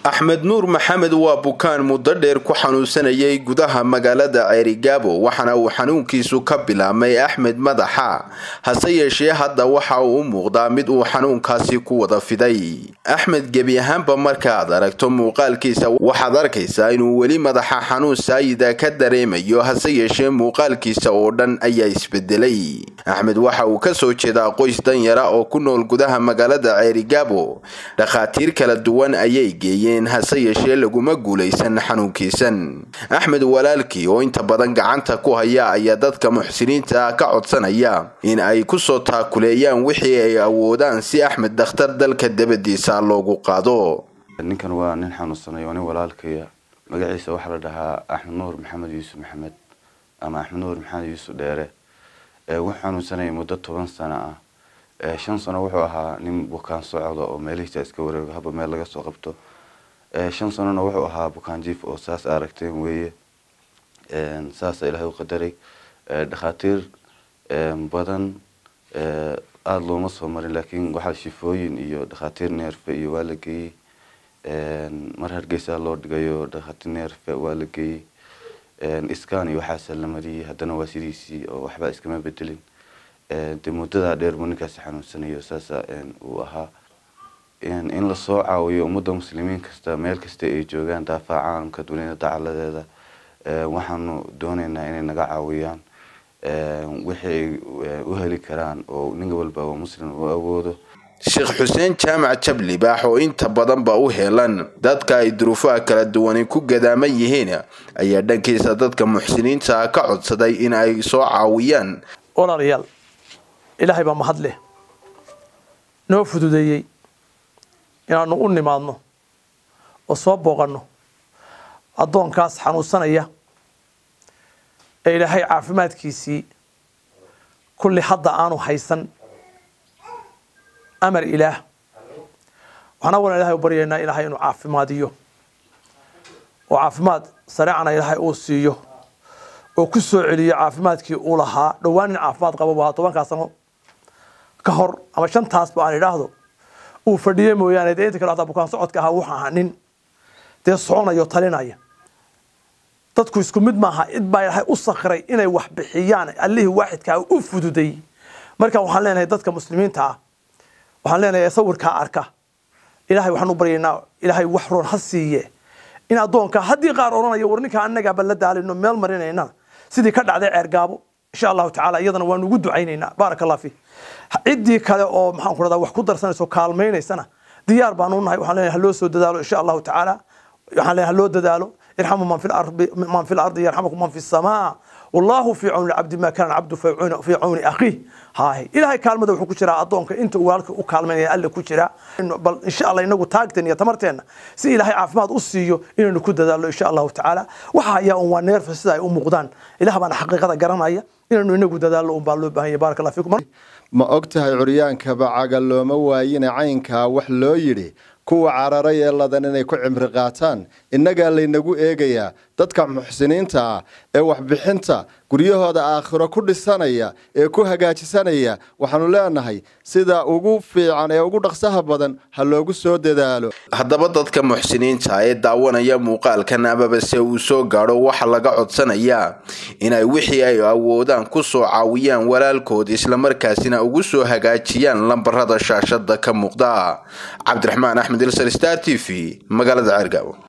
axmed nuur maxamed waa bukaan muddo dheer ku xanuunsanayay gudaha magaalada ceerigaabo waxaana uu xanuunkiisu ka bilaabmay axmed madaxa hase yeeshee hadda waxa uu u muuqdaa mid uu xanuunkaasi ku wada fiday axmed gebi ahaanba markaaad aragto muuqaalkiisa waxaad arkaysaa inuu weli madaxa xanuun saayida ka dareemayo hase yeeshee muuqaalkiisa oo dhan ayaa isbedelay axmed waxa uu kasoo jeedaa qoys danyara oo ku nool gudaha magaalada ceerigaabo dhakhaatiir kala duwan ayay geeyeen hase yeeshee laguma guulaysan xanuunkiisan axmed walaalkii oo inta badan gacanta ku haya ayaa dadka muxsiniinta ah ka codsanaya in ay kusoo taakuleeyaan wixii ay awoodaan si axmed dakhtar dalka dabadiisa loogu qaado ninkan waa nin xanuunsanay oo nin walaalkaya magaciisa waxaa la dhahaa axmed nuur maxamed yuusuf maxamed ama axmed nuur maxamed yuusuf dheere wuxuu xanuunsanayay muddo toban sano ah shan sano wuxuu ahaa nin bukaan socda oo meelihiisa iska wareego haba meel laga soo qabto shan sanona wuxuu ahaa bukaan jiif oo saas aragteen weeye saasa ilaahay u qadaray dhakhaatiir badan aada looma soo marin laakiin waxaa shifooyin iyo dhakhaatiir neerfe iyo waa la geeyey mar hargeysaa loo dhigayo dhakhaatiir neerfe waa la geeyey iskan iyo waxaasa la mariyey haddana waa sidiisii oo waxba iskama bedelin de muddadaa dheer buu ninkaasi xanuunsanayo saasa uu ahaa in lasoo caawiyo ummadda muslimiin kasta meel kasta ay joogaan daafaca caalamka dunida dacaladeeda waxaanu dooneynaa inay naga caawiyaan wixii ay u heli karaan oo nin walba oo muslim u awoodo sheekh xuseen jaamac jabli baax oo inta badanba u heelan dadka ay duruufaha kala duwani ku gadaaman yihiin ayaa dhankiisa dadka muxsiniinta ka codsaday in ay soo caawiyaan walaalayaal ilaahay baa mahad leh noo fududeeyey inaanu u nimaadno oo soo booqanno addoonkaas xanuunsanaya ee ilaahay caafimaadkiisii kulli hadda aanu haysan amar ilaah waxaan awalan ilahay u baryaynaa ilaahay inuu caafimaadiyo oo caafimaad sareecana ilaahay uu siiyo oo ku soo celiyo caafimaadkii uu lahaa dhowaan nin caafimaad qaba bu ahaa tobankaa sano ka hor ama shantaasba aan idhaahdo uu fadhiye mooyaane dee inta kale hataa bukaan socodka ahaa wuxuu ahaa nin dee soconayo talinaya dadku isku mid maaha cid baa ilaahay u sakray inay wax bixiyaan allihii waaxidkaa u fududay marka waxaan leenahay dadka muslimiinta ah waxaan leenahay sawirkaa arka ilahay waxaan u baryaynaa ilaahay wax roon ha siiye in addoonka haddii qaar odhanaya war ninkaa annagaaba la daalino meel marinayna sidii ka dhacday ceergaabo insha allahu tacala iyadana waanu ugu ducaynaynaa baaraka allah fi ciddii kale oo maxaan ku rahdaa wax ku darsanaysa oo kaalmaynaysana diyaar baanu nahay waxaan leenahay haloo soo dadaalo insha allahu tacaala waxaan leenahay haloo dadaalo irxamu man fi lardi man fi lardi yarxamukum man fi samaa wallahu fi cawni cabdi ma kana cabdu fi cawni akhiih haay ilahay kaalmada wuxuu ku jiraa addoonka inta uu walaalka u kaalmaynaya alle ku jira bal insha allah inagu taagteen iyo tamarteenna si ilaahay caafimaad u siiyo inaynu ku dadaalno insha allahu tacaala waxa ayaa un waa neerfa sida ay u muuqdaan ilaah baana xaqiiqada garanaya inaynu inagu dadaalno un baa loo baahan yahay baraka allah fiikum ma og tahay curyaankaba caga looma waayina caynkaa wax loo yidhi kuwa cararay ee ladan inay ku cimri qaataan innagaa laynagu eegayaa dadka muxsiniinta ah ee waxbixinta guryahooda aakhiro ku dhisanaya ee ku hagaajisanaya waxaanu leenahay sida ugu fiican ee ugu dhaqsaha badan ha loogu soo dadaalo haddaba dadka muxsiniinta ee daawanaya muuqaalkan amabase uu soo gaadho waxa laga codsanayaa inay wixii ay awoodaan ku soo caawiyaan walaalkood islamarkaasina ugu soo hagaajiyaan lambarada shaashada ka muuqda cabdiraxmaan axmed ilsar star t v magaalada ceergaabo